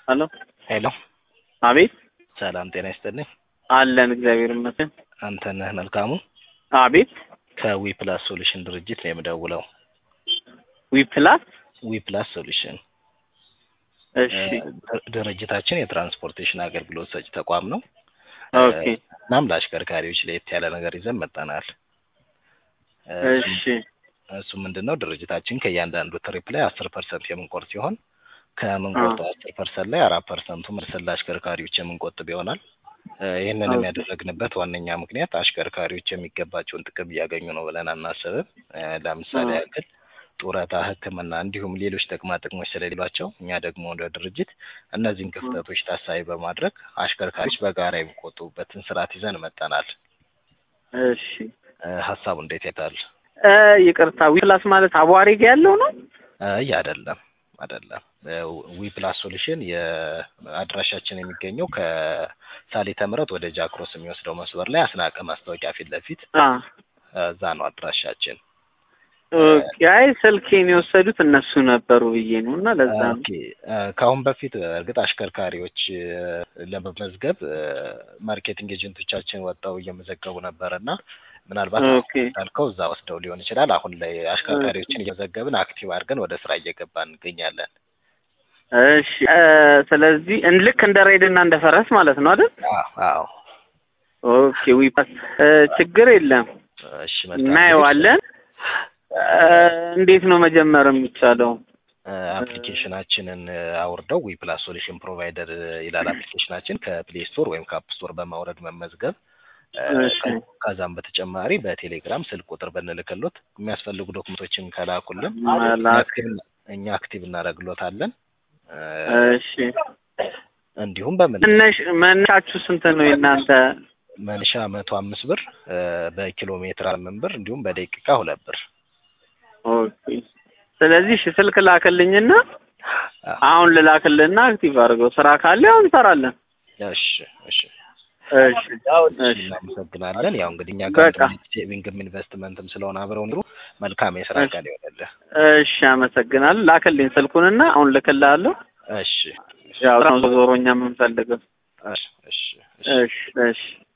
ሄሎ ሄሎ አቤት ሰላም ጤና ይስጥልኝ። አለን እግዚአብሔር ይመስገን። አንተነህ መልካሙ አቤት ከዊ ፕላስ ሶሉሽን ድርጅት ነው የምደውለው። ዊ ፕላስ ዊ ፕላስ ሶሉሽን እሺ እ፣ ድርጅታችን የትራንስፖርቴሽን አገልግሎት ሰጪ ተቋም ነው። ኦኬ እናም ለአሽከርካሪዎች ለየት ያለ ነገር ይዘን መጠናል። እ፣ እሺ እሱ ምንድን ነው ድርጅታችን ከእያንዳንዱ ትሪፕ ላይ አስር ፐርሰንት የምንቆርጥ ሲሆን ከምንቆርጠው አስር ፐርሰንት ላይ አራት ፐርሰንቱ መልሰን ለአሽከርካሪዎች የምንቆጥብ ይሆናል። እ፣ ይህንንም ኦኬ። ያደረግንበት ዋነኛ ምክንያት አሽከርካሪዎች የሚገባቸውን ጥቅም እያገኙ ነው ብለን አናስብም። እ፣ ለምሳሌ አ። ያክል ጡረታ፣ ሕክምና እንዲሁም ሌሎች ጥቅማ ጥቅሞች ስለሌሏቸው እኛ ደግሞ እንደ ድርጅት እነዚህን ክፍተቶች ታሳቢ በማድረግ አሽከርካሪዎች በጋራ የሚቆጥቡበትን ስርዓት ይዘን መጠናል። እሺ እ፣ ሀሳቡ እንዴት ያታል? እ፣ ይቅርታ ዊ ፕላስ ማለት አቧሬ ጋ ያለው ነው? አይ አይደለም አይደለም። ዊ ፕላስ ሶሉሽን የአድራሻችን የሚገኘው ከሳሌተ ምሕረት ወደ ጃክሮስ የሚወስደው መስመር ላይ አስናቀ ማስታወቂያ ፊት ለፊት አ እዛ ነው አድራሻችን። ኦኬ። አይ ስልኬን የወሰዱት እነሱ ነበሩ ብዬ ነው እና ለዛ ነው። ኦኬ እ፣ ከአሁን በፊት እርግጥ አሽከርካሪዎች እ፣ ለመመዝገብ እ፣ ማርኬቲንግ ኤጀንቶቻችን ወጣው እየመዘገቡ ነበረ እና ምናልባት ኦኬ እንዳልከው እዛ ወስደው ሊሆን ይችላል። አሁን ላይ አሽከርካሪዎችን እየመዘገብን አክቲቭ አድርገን ወደ ስራ እየገባን እንገኛለን። እሺ እ፣ ስለዚህ እን- ልክ እንደ ሬድ እና እንደ ፈረስ ማለት ነው አይደል? አዎ አዎ። ኦኬ ዊ ፕላስ እ፣ ችግር የለም እሺ መልካም። እናየዋለን። እ፣ እንዴት ነው መጀመር የሚቻለው? እ፣ አፕሊኬሽናችንን እ፣ አውርደው ዊ ፕላስ ሶሉሽን ፕሮቫይደር ይላል አፕሊኬሽናችን ከፕሌይ ስቶር ወይም ከአፕ ስቶር በማውረድ መመዝገብ እ፣ እሺ ከዛም በተጨማሪ በቴሌግራም ስልክ ቁጥር ብንልክሎት የሚያስፈልጉ ዶክመንቶችን ከላኩልን መላክ እኛ አክቲቭ እናደርግሎታለን። እ፣ እሺ እንዲሁም በምን መነሽ መነሻችሁ ስንት ነው የእናንተ? መንሻ መቶ አምስት ብር እ፣ በኪሎ ሜትር አምስት ብር እንዲሁም በደቂቃ ሁለት ብር። ኦኬ ስለዚህ እሺ ስልክ ላክልኝና አዎ። አሁን ልላክልህና አክቲቭ አድርገው ስራ ካለ ያው እንሰራለን። እሺ እሺ እሺ እሺ እናመሰግናለን። ያው እንግዲህ እኛ በቃ። ጋር ሴቪንግም ኢንቨስትመንትም ስለሆነ አብረው ኑሩ። መልካም የስራ እሺ። ቀን ይሆንልህ። እሺ አመሰግናለሁ። ላክልኝ ስልኩንና አሁን ልክልሃለሁ። እሺ ያው ዞሮ እኛ የምንፈልገው እሺ እሺ እሺ እሺ እሺ